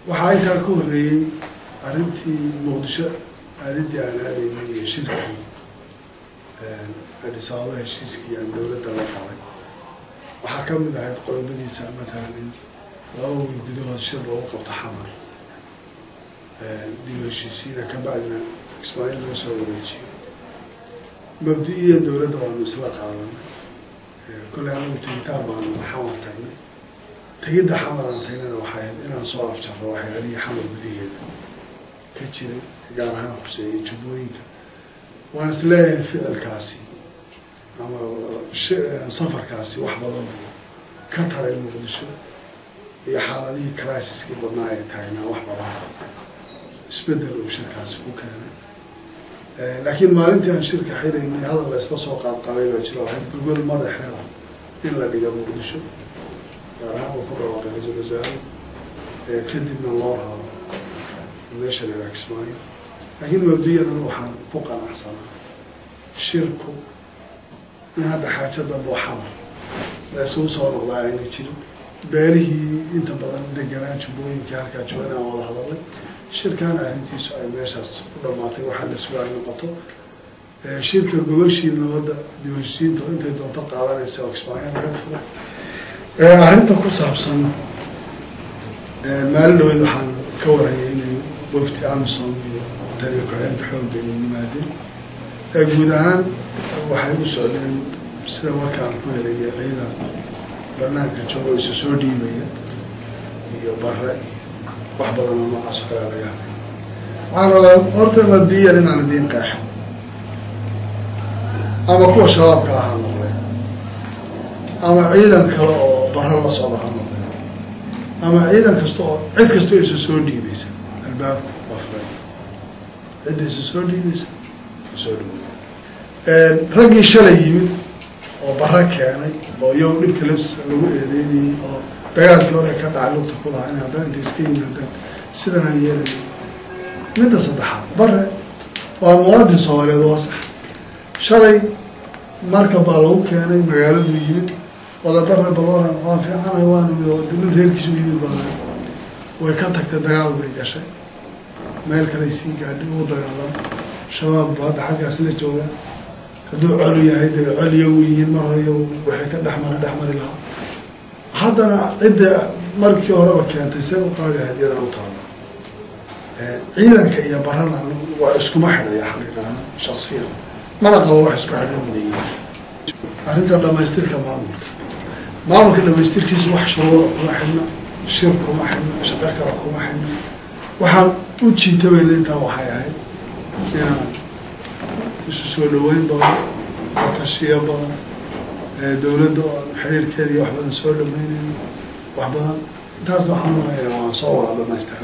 waxaa intaa ka horreeyey arrintii muqdisho aalidii aan aadaynay iyo shirkii adis ababa heshiiskii aan dowladda la qabay waxaa ka mid ahayd qodobadiisa matalan in laba wiil gudahood shir loogu qabto xamar dib heshiisiina ka bacdina ismaaciil loo soo wareejiyo mabdi-iya dowladda waanu isla qaadanay kolley anagu tegitaan baanu xamar tagnay tegidda xamar aan tagnayna waxay ahayd inaan soo afjarro waxyaalihii xamar gudaheeda ka jiray gaar ahaan khuseeyay jubbooyinka waan is leeyahay ficilkaasi ama safarkaasi wax badan ka taray muqdisho iyo xaaladihii criisiskii badnaa ee taagnaa wax badan isbedel uu shirkaasi ku keenay laakiin maalintii aan shirka xiraynay hadal la isla soo qaadqabay baa jiro ahayd gogol madaxeeda in la dhiga muqdisho gaar ahaan uu ku dhawaaqay ra-iisul wasaare kadibna loo rabo meesha la yidhaha kismaayo laakiin mabdiyan waxaan ku qanacsanaa shirku in hadda xaaja dambe oo xamar la isugu soo noqdaa ayna jirin beelihii inta badan deganaa jubbooyinkii halkaa jooga inaan wada hadalay shirkaana arrintiisu ay meeshaas ku dhamaatay waxaa la suga ay noqoto shirka gogashii nabadda dibheshiinta oo intay doonto qaadanaysa oo kismaayo laga furo arrinta ku saabsan maalin dhaweyd waxaan ka warayay inay wafti amison iyo taliya ku-xigeenka xoogga ay yimaadeen guud ahaan waxay u socdeen sida warkaan ku helaya ciidan banaanka joogo isa soo dhiibaya iyo bare iyo wax badan oo noocaas oo kalea laga hadlay waxaan rabaa horta mabdiyan inaan idiin qeexo ama kuwa shabaabka ah ha noqdeen ama ciidan kale oo bara la socda ha noqdeen ama ciidan kasta oo cid kastoo isa soo dhiibaysa albaabku waa furay cidda isa soo dhiibaysa soo dhaweey raggii shalay yimid oo bara keenay oo iyago dhibka labs lagu eedeynayay oo dagaalkii hore ka dhacay lugta ku lahaa in haddana intay iska yimaadaan sidan aan yeelay midda saddexaad bare waa muwaadin soomaaliyeed waa sax shalay marka baa lagu keenay magaaladuu yimid odabare baloran waa fiicana waanu mid oo nin reerkiisu yimid baana way ka tagtay dagaal bay gashay meel kaley sii gaadhay uu dagaalama shabaab bu hadda xaggaas la joogaa hadduu colu yahay dee col iyagu yihiin mar hore iyagu waxay ka dhexmara dhexmari lahaa haddana cidda markii horeba keentay see u qaadi ahayd iyadan u taala ciidanka iyo barana waa iskuma xidhaya xaqiiqahaan shaksiyan mana qabo wax isku xidhan leeyihin arrinta dhamaystirka maamulka maamulka dhamaystirkiisu wax shuruuda kuma xidhna shir kuma xidhna shaqo kale kuma xidhna waxaan u jiitabayna intaa waxay ahayd inaan isu soo dhaweyn badan la tashiyo badan dowladda oo xiriirkeeda iyo wax badan soo dhameynayno wax badan intaasna waxaan maraya waan soo wada dhamaystira